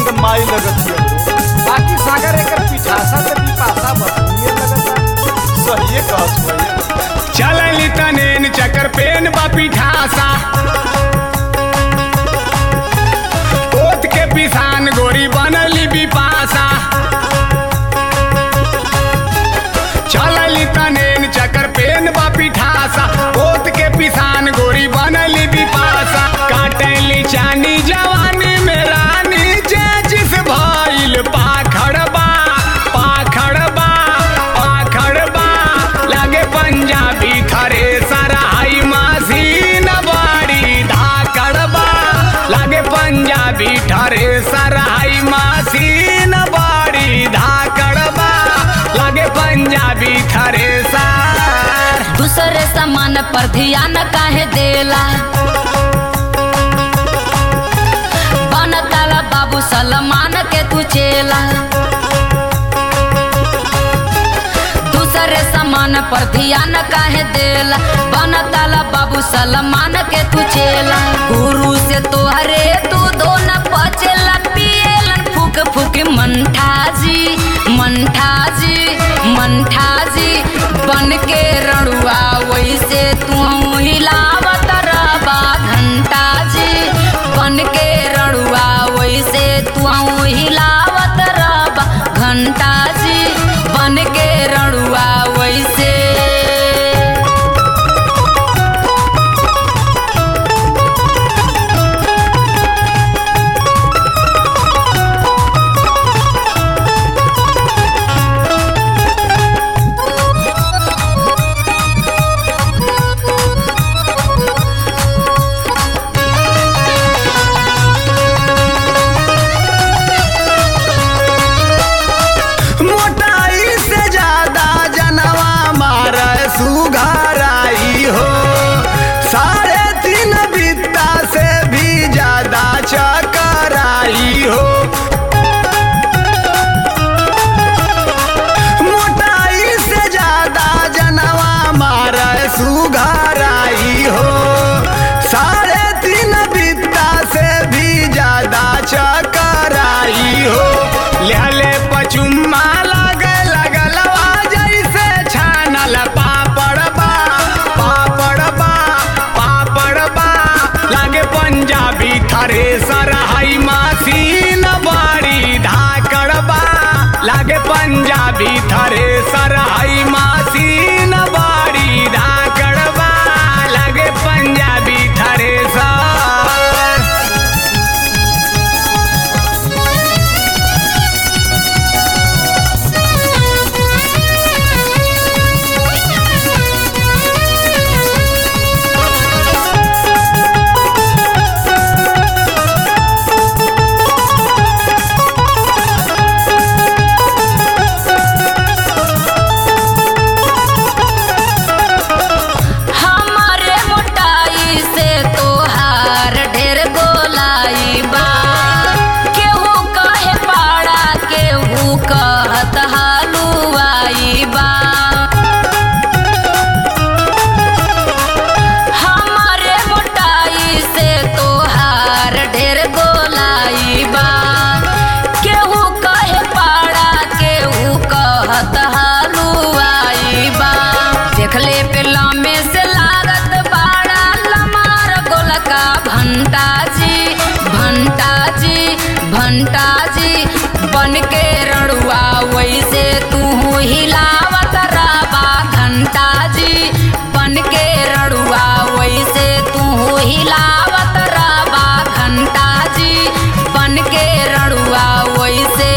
एकदम माई लगत है बाकी सागर एकर पिठासा से पिपासा बसुए लगता सही कहत भैया चलली तनेन चकर पेन बा पिठासा ओत के पिसान गोरी बनली बिपासा चलली तनेन चकर पेन बा पिठासा ओत के पिसान गोरी बनली बिपासा काटली चानी जवानी में रानी जे जिस भइल पाखड़बा पाखड़बा पाखड़बा लागे पंजाबी थरे सराई मशीन बड़ी धाकड़बा लागे पंजाबी थरे सराई मशीन बड़ी धाकड़बा लागे पंजाबी थरे सर दूसरे सामान पर ध्यान काहे देला बनताला बाबू सलमान के तू चेला दूसरे सामान पर ध्यान काहे देला बनताला बाबू सलमान के तू चेला गुरु से तोहरे तू दोन पचेला पिएलन फूक फूक मंठाजी मंठाजी मंठाजी बन के रड़ुआ वैसे तू हिलावत रबा घंटा जी बन के रड़ुआ वैसे तू हिलावत रबा घंटा जी बन के रड़ुआ वैसे मोटाई से ज्यादा जनवा मार सुघराई हो साढ़े तीन बित्ता से भी ज्यादा चकराई हो मोटाई से ज्यादा जनवा मार सुघराई हो साढ़े तीन बित्ता से भी ज्यादा चकराई हो लेहले पचुम्मा लगे लगलवा जैसे छानल पापड़बा पापड़बा पापड़बा लागे पंजाबी थरे सरहई मशीन बड़ी धाकड़बा लागे पंजाबी थरे सरहई मशीन बड़ी धाकड़बा लागे पंजाबी थरे सर हमारे मोटाई से तोहार ढेर गोलाई बा केहू कहे पाड़ा केहू कहत हलुआई बा हमारे मोटाई से तोहार ढेर गोलाई बा केहू कहे पाड़ा केहू कहत हलुआई बा देखले पे लामे से लागत बाड़ा लमार गोलका भंटा जी भंटा जी भंटा जी बन के रड़ुआ वैसे तू हिलावत रबा घंटा जी बन के रड़ुआ वैसे तू हिलावत रबा घंटा जी बन के रड़ुआ वैसे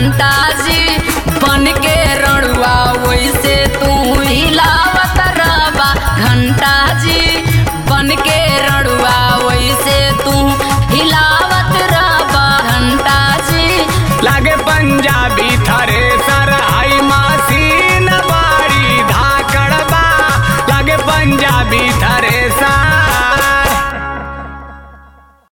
घंटा जी बन के रड़ुआ वैसे तू हिलावत रबा घंटा जी बन के रड़ुआ वैसे तू हिलावत रबा घंटा जी लागे पंजाबी थारी